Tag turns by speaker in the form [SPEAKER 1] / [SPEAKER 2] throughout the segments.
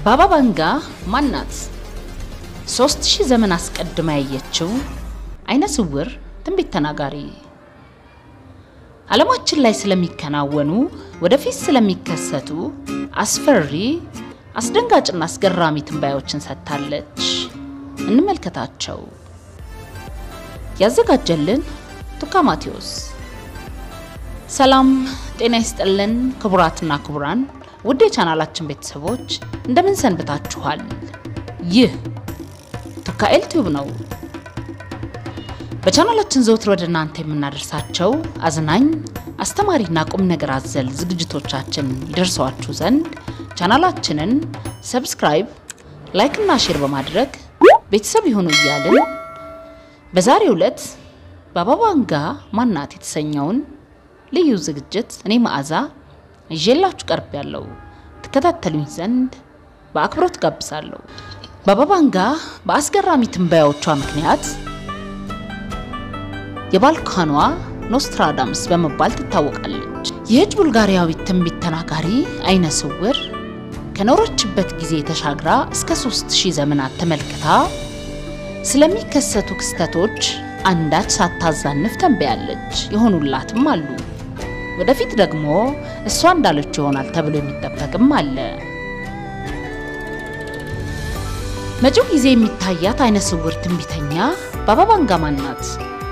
[SPEAKER 1] ባባ ቫንጋ ማን ናት? ሶስት ሺህ ዘመን አስቀድማ ያየችው አይነ ስውር ትንቢት ተናጋሪ ዓለማችን ላይ ስለሚከናወኑ ወደፊት ስለሚከሰቱ አስፈሪ አስደንጋጭና አስገራሚ ትንባዮችን ሰጥታለች። እንመልከታቸው። ያዘጋጀልን ቱካ ማቴዎስ። ሰላም ጤና ይስጥልን ክቡራትና ክቡራን ውድ የቻናላችን ቤተሰቦች እንደምን ሰንብታችኋል? ይህ ቱካ ኤልቲዩብ ነው። በቻናላችን ዘውትር ወደ እናንተ የምናደርሳቸው አዝናኝ አስተማሪና ቁም ነገር አዘል ዝግጅቶቻችን ይደርሰዋችሁ ዘንድ ቻናላችንን ሰብስክራይብ፣ ላይክ እና ሼር በማድረግ ቤተሰብ ይሁኑ እያልን በዛሬው ዕለት ባባ ቫንጋ ማናት የተሰኘውን ልዩ ዝግጅት እኔ መዓዛ ይዤላችሁ ቀርብ ያለው ትከታተሉኝ ዘንድ በአክብሮት ጋብዛለሁ። ባባ ቫንጋ በአስገራሚ ትንበያዎቿ ምክንያት የባልካኗ ኖስትራዳምስ በመባል ትታወቃለች። ይህች ቡልጋሪያዊት ትንቢት ተናጋሪ አይነ ስውር ከኖረችበት ጊዜ ተሻግራ እስከ 3000 ዘመናት ተመልክታ ስለሚከሰቱ ክስተቶች አንዳች ሳታዛንፍ ተንበያለች። የሆኑላትም አሉ። ወደፊት ደግሞ እሷ እንዳለች ይሆናል ተብሎ የሚጠበቅም አለ። መጪው ጊዜ የሚታያት አይነ ስውር ትንቢተኛ ባባ ቫንጋ ማን ናት?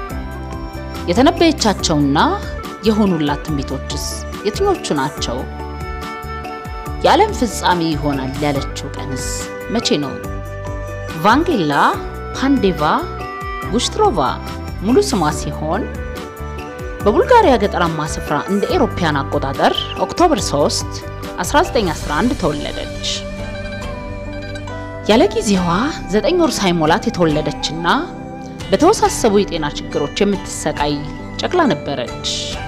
[SPEAKER 1] የተነበየቻቸውና የሆኑላት ትንቢቶችስ የትኞቹ ናቸው? የዓለም ፍጻሜ ይሆናል ያለችው ቀንስ መቼ ነው? ቫንጌላ ፓንዴቫ ጉሽትሮቫ ሙሉ ስሟ ሲሆን በቡልጋሪያ ገጠራማ ስፍራ እንደ ኤሮፓያን አቆጣጠር ኦክቶበር 3 1911 ተወለደች። ያለ ጊዜዋ ዘጠኝ ወር ሳይሞላት የተወለደችና በተወሳሰቡ የጤና ችግሮች የምትሰቃይ ጨቅላ ነበረች።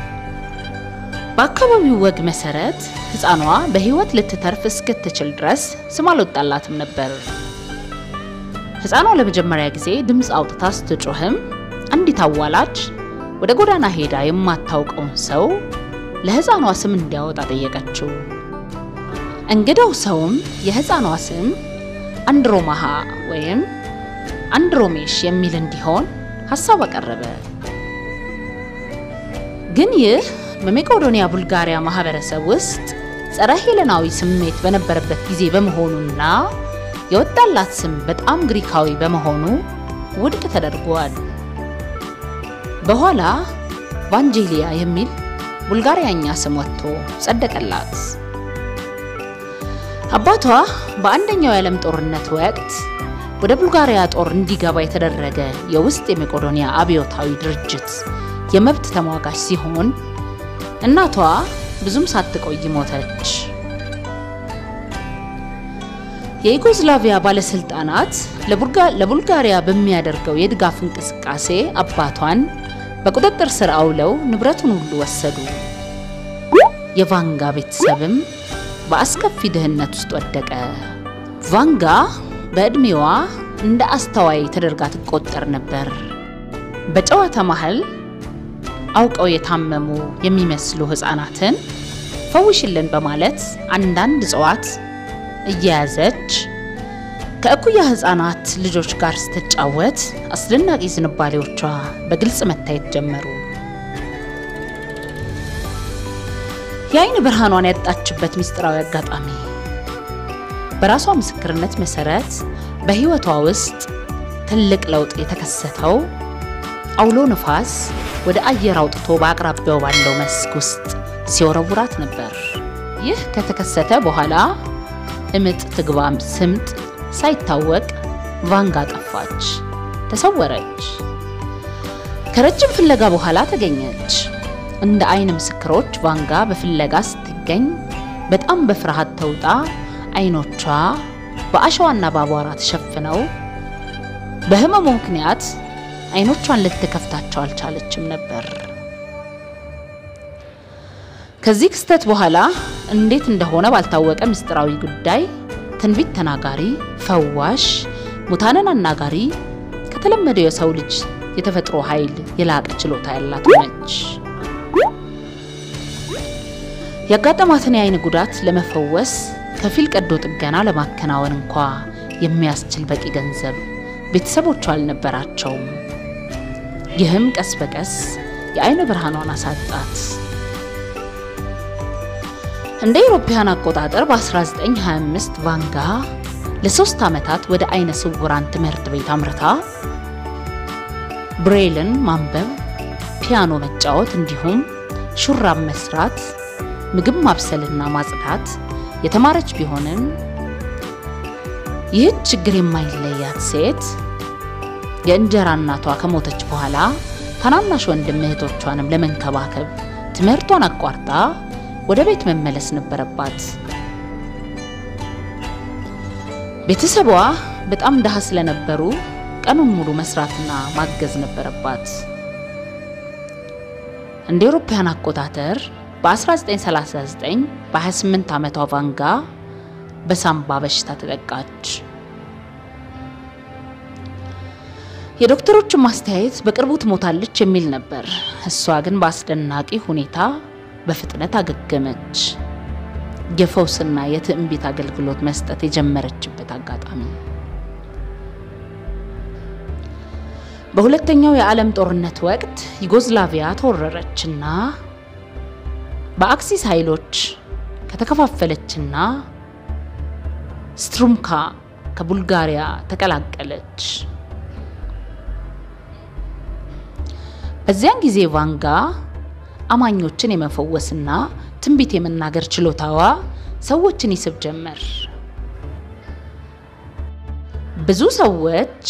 [SPEAKER 1] በአካባቢው ወግ መሰረት ሕፃኗ በሕይወት ልትተርፍ እስክትችል ድረስ ስም አልወጣላትም ነበር። ሕፃኗ ለመጀመሪያ ጊዜ ድምፅ አውጥታ ስትጮህም አንዲት አዋላጅ ወደ ጎዳና ሄዳ የማታውቀውን ሰው ለሕፃኗ ስም እንዲያወጣ ጠየቀችው። እንግዳው ሰውም የሕፃኗ ስም አንድሮማሃ ወይም አንድሮሜሽ የሚል እንዲሆን ሀሳብ አቀረበ። ግን ይህ በሜቄዶኒያ ቡልጋሪያ ማህበረሰብ ውስጥ ጸረ ሄለናዊ ስሜት በነበረበት ጊዜ በመሆኑና የወጣላት ስም በጣም ግሪካዊ በመሆኑ ውድቅ ተደርጓል። በኋላ ቫንጄሊያ የሚል ቡልጋሪያኛ ስም ወጥቶ ጸደቀላት። አባቷ በአንደኛው የዓለም ጦርነት ወቅት ወደ ቡልጋሪያ ጦር እንዲገባ የተደረገ የውስጥ የሜቄዶኒያ አብዮታዊ ድርጅት የመብት ተሟጋች ሲሆን እናቷ ብዙም ሳትቆይ ሞተች። የዩጎዝላቪያ ባለስልጣናት ለቡልጋሪያ በሚያደርገው የድጋፍ እንቅስቃሴ አባቷን በቁጥጥር ስር አውለው ንብረቱን ሁሉ ወሰዱ። የቫንጋ ቤተሰብም በአስከፊ ድህነት ውስጥ ወደቀ። ቫንጋ በዕድሜዋ እንደ አስተዋይ ተደርጋ ትቆጠር ነበር። በጨዋታ መሃል አውቀው የታመሙ የሚመስሉ ሕፃናትን ፈውሽልን በማለት አንዳንድ እጽዋት እየያዘች ከእኩያ ሕፃናት ልጆች ጋር ስትጫወት አስደናቂ ዝንባሌዎቿ በግልጽ መታየት ጀመሩ። የአይን ብርሃኗን ያጣችበት ምስጢራዊ አጋጣሚ በራሷ ምስክርነት መሰረት በህይወቷ ውስጥ ትልቅ ለውጥ የተከሰተው አውሎ ንፋስ ወደ አየር አውጥቶ በአቅራቢያው ባለው መስክ ውስጥ ሲወረውራት ነበር። ይህ ከተከሰተ በኋላ እምጥ ትግባም ስምጥ ሳይታወቅ ቫንጋ ጠፋች፣ ተሰወረች። ከረጅም ፍለጋ በኋላ ተገኘች። እንደ አይን ምስክሮች ቫንጋ በፍለጋ ስትገኝ በጣም በፍርሃት ተውጣ አይኖቿ በአሸዋና በአቧራ ተሸፍነው በህመሙ ምክንያት አይኖቿን ልትከፍታቸው አልቻለችም ነበር። ከዚህ ክስተት በኋላ እንዴት እንደሆነ ባልታወቀ ምስጢራዊ ጉዳይ ትንቢት ተናጋሪ፣ ፈዋሽ፣ ሙታንን አናጋሪ ከተለመደው የሰው ልጅ የተፈጥሮ ኃይል የላቀ ችሎታ ያላት ሆነች። ያጋጠማትን የአይን ጉዳት ለመፈወስ ከፊል ቀዶ ጥገና ለማከናወን እንኳ የሚያስችል በቂ ገንዘብ ቤተሰቦቿ አልነበራቸውም። ይህም ቀስ በቀስ የአይነ ብርሃኗን አሳጣት። እንደ አውሮፓውያን አቆጣጠር በ1925 ቫንጋ ለሶስት ዓመታት ወደ አይነ ስውራን ትምህርት ቤት አምርታ ብሬልን ማንበብ፣ ፒያኖ መጫወት እንዲሁም ሹራብ መስራት፣ ምግብ ማብሰልና ማጽዳት የተማረች ቢሆንም ይህች ችግር የማይለያት ሴት የእንጀራ እናቷ ከሞተች በኋላ ታናናሽ ወንድም እህቶቿንም ለመንከባከብ ትምህርቷን አቋርጣ ወደ ቤት መመለስ ነበረባት። ቤተሰቧ በጣም ድሃ ስለነበሩ ቀኑን ሙሉ መስራትና ማገዝ ነበረባት። እንደ አውሮፓውያን አቆጣጠር በ1939 በ28 ዓመቷ ቫንጋ በሳምባ በሽታ ተጠቃች። የዶክተሮቹን ማስተያየት በቅርቡ ትሞታለች የሚል ነበር። እሷ ግን በአስደናቂ ሁኔታ በፍጥነት አገገመች። የፈውስና የትዕንቢት አገልግሎት መስጠት የጀመረችበት አጋጣሚ በሁለተኛው የዓለም ጦርነት ወቅት ዩጎዝላቪያ ተወረረችና በአክሲስ ኃይሎች ከተከፋፈለችና ስትሩምካ ከቡልጋሪያ ተቀላቀለች። በዚያን ጊዜ ቫንጋ አማኞችን የመፈወስና ትንቢት የመናገር ችሎታዋ ሰዎችን ይስብ ጀመር። ብዙ ሰዎች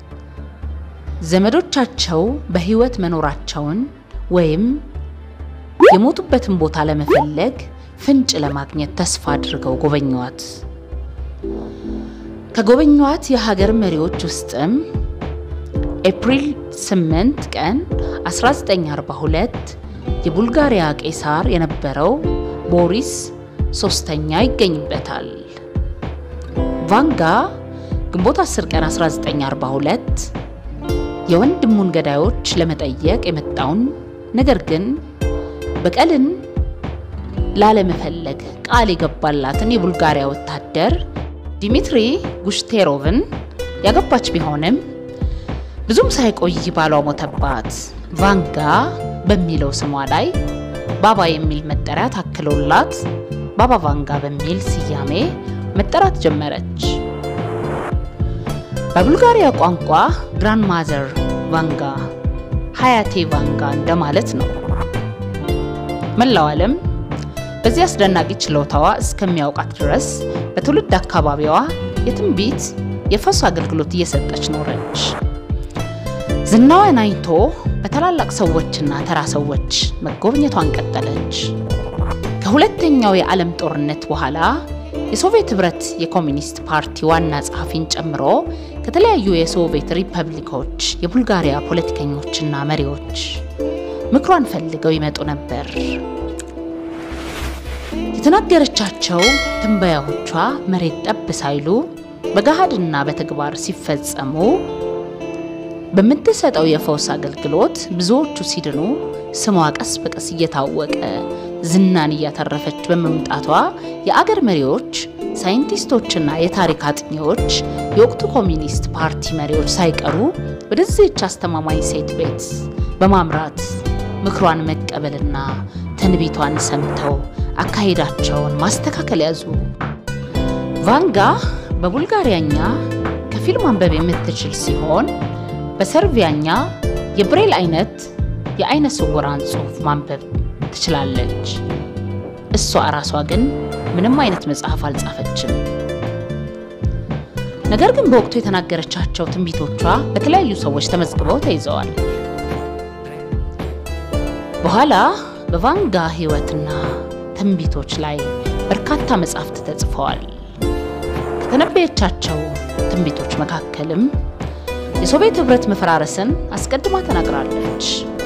[SPEAKER 1] ዘመዶቻቸው በሕይወት መኖራቸውን ወይም የሞቱበትን ቦታ ለመፈለግ ፍንጭ ለማግኘት ተስፋ አድርገው ጎበኟት። ከጎበኟት የሀገር መሪዎች ውስጥም ኤፕሪል 8 ቀን 1942 የቡልጋሪያ ቄሳር የነበረው ቦሪስ ሶስተኛ ይገኝበታል። ቫንጋ ግንቦት 10 ቀን 1942 የወንድሙን ገዳዮች ለመጠየቅ የመጣውን ነገር ግን በቀልን ላለመፈለግ ቃል የገባላትን የቡልጋሪያ ወታደር ዲሚትሪ ጉሽቴሮቭን ያገባች ቢሆንም ብዙም ሳይቆይ ባሏ ሞተባት። ቫንጋ በሚለው ስሟ ላይ ባባ የሚል መጠሪያ ታክሎላት ባባ ቫንጋ በሚል ስያሜ መጠራት ጀመረች። በቡልጋሪያ ቋንቋ ግራንድ ማዘር ቫንጋ ሀያቴ ቫንጋ እንደማለት ነው። መላው ዓለም በዚህ አስደናቂ ችሎታዋ እስከሚያውቃት ድረስ በትውልድ አካባቢዋ የትንቢት የፈውስ አገልግሎት እየሰጠች ኖረች። ዝናዋን አይቶ በታላላቅ ሰዎችና ተራ ሰዎች መጎብኘቷን ቀጠለች። ከሁለተኛው የዓለም ጦርነት በኋላ የሶቪየት ህብረት የኮሚኒስት ፓርቲ ዋና ጸሐፊን ጨምሮ ከተለያዩ የሶቪየት ሪፐብሊኮች የቡልጋሪያ ፖለቲከኞችና መሪዎች ምክሯን ፈልገው ይመጡ ነበር። የተናገረቻቸው ትንበያዎቿ መሬት ጠብ ሳይሉ በገሃድና በተግባር ሲፈጸሙ በምትሰጠው የፈውስ አገልግሎት ብዙዎቹ ሲድኑ ስሟ ቀስ በቀስ እየታወቀ ዝናን እያተረፈች በመምጣቷ የአገር መሪዎች፣ ሳይንቲስቶችና የታሪክ አጥኚዎች የወቅቱ ኮሚኒስት ፓርቲ መሪዎች ሳይቀሩ ወደዚህች አስተማማኝ ሴት ቤት በማምራት ምክሯን መቀበልና ትንቢቷን ሰምተው አካሄዳቸውን ማስተካከል ያዙ። ቫንጋ በቡልጋሪያኛ ከፊል ማንበብ የምትችል ሲሆን በሰርቢያኛ የብሬል አይነት የአይነ ስውራን ጽሑፍ ማንበብ ትችላለች። እሷ እራሷ ግን ምንም አይነት መጽሐፍ አልጻፈችም። ነገር ግን በወቅቱ የተናገረቻቸው ትንቢቶቿ በተለያዩ ሰዎች ተመዝግበው ተይዘዋል። በኋላ በቫንጋ ሕይወትና ትንቢቶች ላይ በርካታ መጻሕፍት ተጽፈዋል። ከተነበየቻቸው ትንቢቶች መካከልም የሶቪየት ህብረት መፈራረስን አስቀድማ ተናግራለች።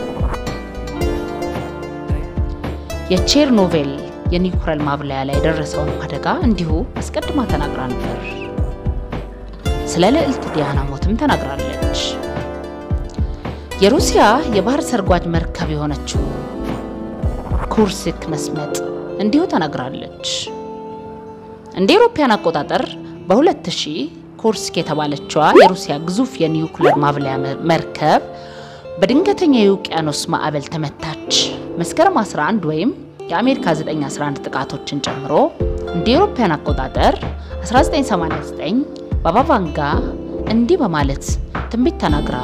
[SPEAKER 1] የቼርኖቬል የኒውክለር ማብለያ ላይ የደረሰውን አደጋ እንዲሁ አስቀድማ ተናግራ ነበር። ስለ ልዕልት ዲያና ሞትም ተናግራለች። የሩሲያ የባህር ሰርጓጅ መርከብ የሆነችው ኩርስክ መስመጥ እንዲሁ ተናግራለች። እንደ አውሮፓውያን አቆጣጠር በ2000 ኩርስክ የተባለችዋ የሩሲያ ግዙፍ የኒውክሌር ማብለያ መርከብ በድንገተኛ የውቅያኖስ ማዕበል ተመታች። መስከረም 11 ወይም የአሜሪካ 911 ጥቃቶችን ጨምሮ እንደ አውሮፓውያን አቆጣጠር 1989 ባባ ቫንጋ እንዲህ በማለት ትንቢት ተናግራ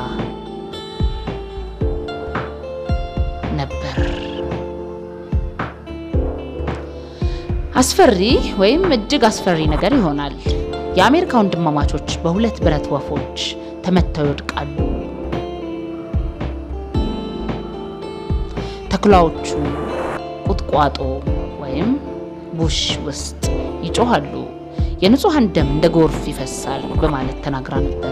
[SPEAKER 1] ነበር። አስፈሪ ወይም እጅግ አስፈሪ ነገር ይሆናል። የአሜሪካ ወንድማማቾች በሁለት ብረት ወፎች ተመተው ይወድቃሉ። ተኩላዎቹ ቁጥቋጦ ወይም ቡሽ ውስጥ ይጮሃሉ። የንጹሐን ደም እንደ ጎርፍ ይፈሳል በማለት ተናግራ ነበር።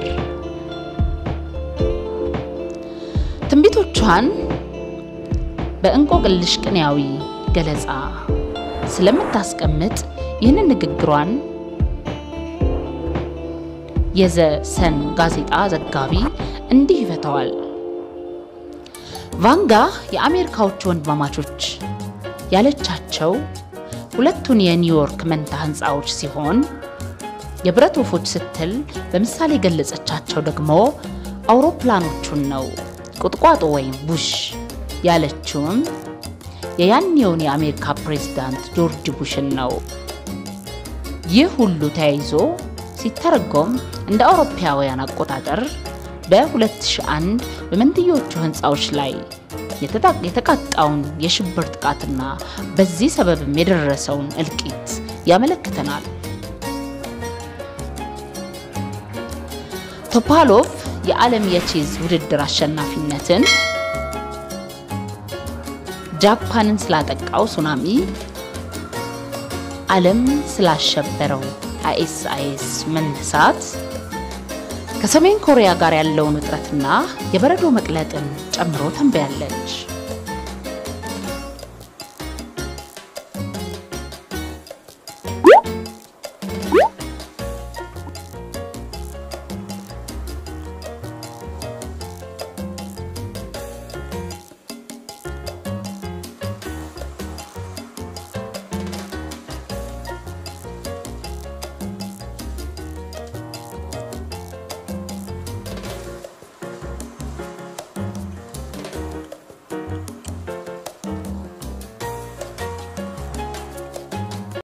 [SPEAKER 1] ትንቢቶቿን በእንቆቅልሽ ቅኔያዊ ገለጻ ስለምታስቀምጥ ይህንን ንግግሯን የዘ ሰን ጋዜጣ ዘጋቢ እንዲህ ይፈተዋል። ቫንጋ የአሜሪካዎቹ ወንድማማቾች ያለቻቸው ሁለቱን የኒውዮርክ መንታ ህንፃዎች ሲሆን የብረት ወፎች ስትል በምሳሌ የገለጸቻቸው ደግሞ አውሮፕላኖቹን ነው። ቁጥቋጦ ወይም ቡሽ ያለችውም የያኔውን የአሜሪካ ፕሬዝዳንት ጆርጅ ቡሽን ነው። ይህ ሁሉ ተያይዞ ሲተረጎም እንደ አውሮፓውያን አቆጣጠር በ2001 በመንትዮቹ ህንፃዎች ላይ የተቃጣውን የሽብር ጥቃትና በዚህ ሰበብም የደረሰውን እልቂት ያመለክተናል። ቶፓሎቭ የዓለም የቼዝ ውድድር አሸናፊነትን ጃፓንን ስላጠቃው ሱናሚ፣ ዓለም ስላሸበረው አይኤስአይኤስ መነሳት፣ ከሰሜን ኮሪያ ጋር ያለውን ውጥረትና የበረዶ መቅለጥን ጨምሮ ተንበያለች።